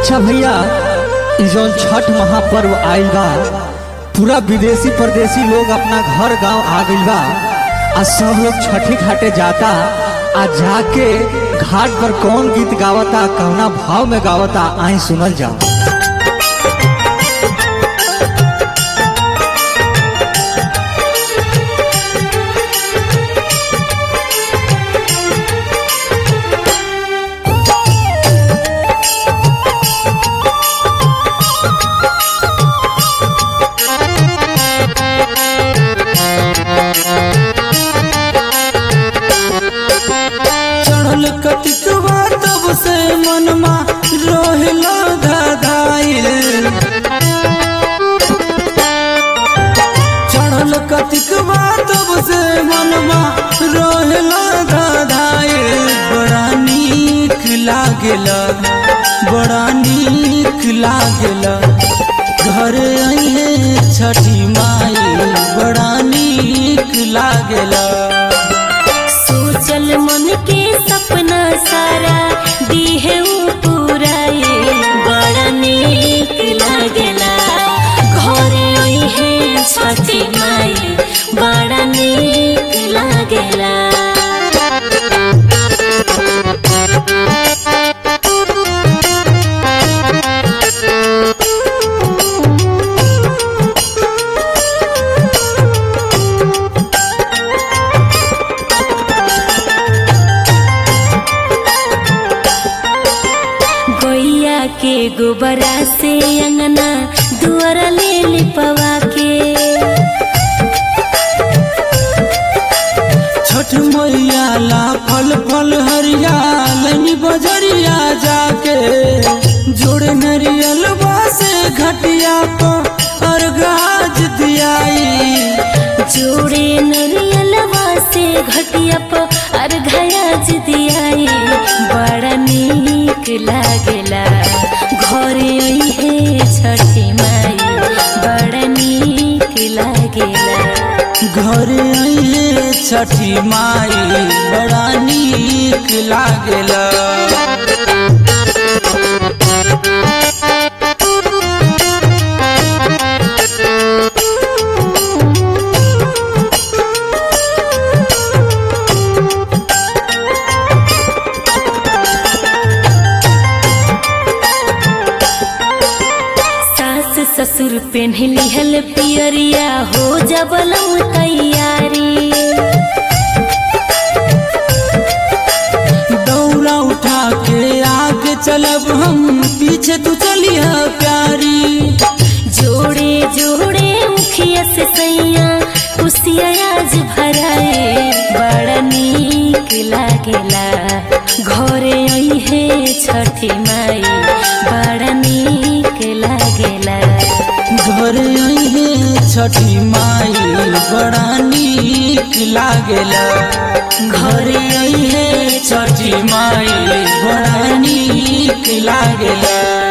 अच्छा भैया इ जौन छठ महापर्व आइल बा पूरा विदेशी परदेशी लोग अपना घर गांव आ गइल बा आ सब लोग छठी घाटे जाता आ जाके घाट पर कौन गीत गावता कौना भाव में गावता आई सुनल जाओ चढ़ल कतिकवा तब से मनमा रोहिला धधाइल चढ़ल कतिकवा तब से मनमा रोहिला धधाइल बड़ा नीक लागेला बड़ा नीक लागेला घर अइहे छठी माई बड़ा नीक लागेला सोचल मन के सपना सारा दीहे ऊ पुराए बड़ा नीक लागेला घरे ओहे छठी माई बड़ा नीक लागेला गैया के गोबरा से अंगना दुआरा ले लिपवा के छठ मैया ला फल फल हरिया लनी बजरिया जाके जोड़े नरियल से घटिया को अर्घाज दियाई जोड़े नरियलवा से घटिया प अर्घयाज दियाई बड़ा नीक लागेला घरे अइहे छठी माई बड़ा नीक लागेला घर आइए छठी माई बड़ा नीक लागेला सास ससुर पेन्हली हल पियरिया हो जबलम तैयारी दौड़ा उठा के आगे चलब हम पीछे तू चलिया प्यारी जोड़े जोड़े मुखिया से सैया कुसिया आज भराए बड़ा नीक लागेला घरे अइहे छठी माई बड़ा नीक लागेला घर आइए छठी माई बड़ा नीक लागेला घर आइए छठी माई बड़ा नीक लागेला